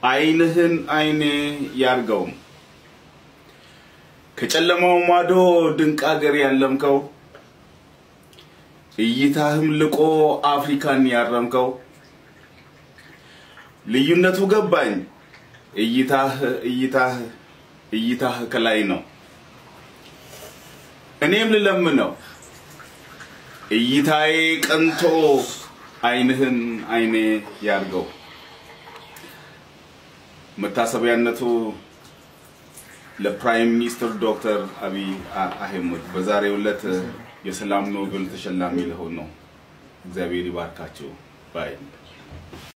ዓይንህን ዓይኔ ያርገው ከጨለማው ማዶ ድንቅ አገር ያለምከው እይታህም ልቆ አፍሪካን ያረምከው ልዩነቱ ገባኝ እይታህ እይታህ እይታህ ከላይ ነው እኔም ልለምነው እይታዬ ቀንቶ ዓይንህን ዓይኔ ያርገው መታሰቢያነቱ ለፕራይም ሚኒስትር ዶክተር አብይ አህመድ በዛሬው ዕለት የሰላም ኖቤል ተሸላሚ ለሆን ነው። እግዚአብሔር ይባርካቸው ባይ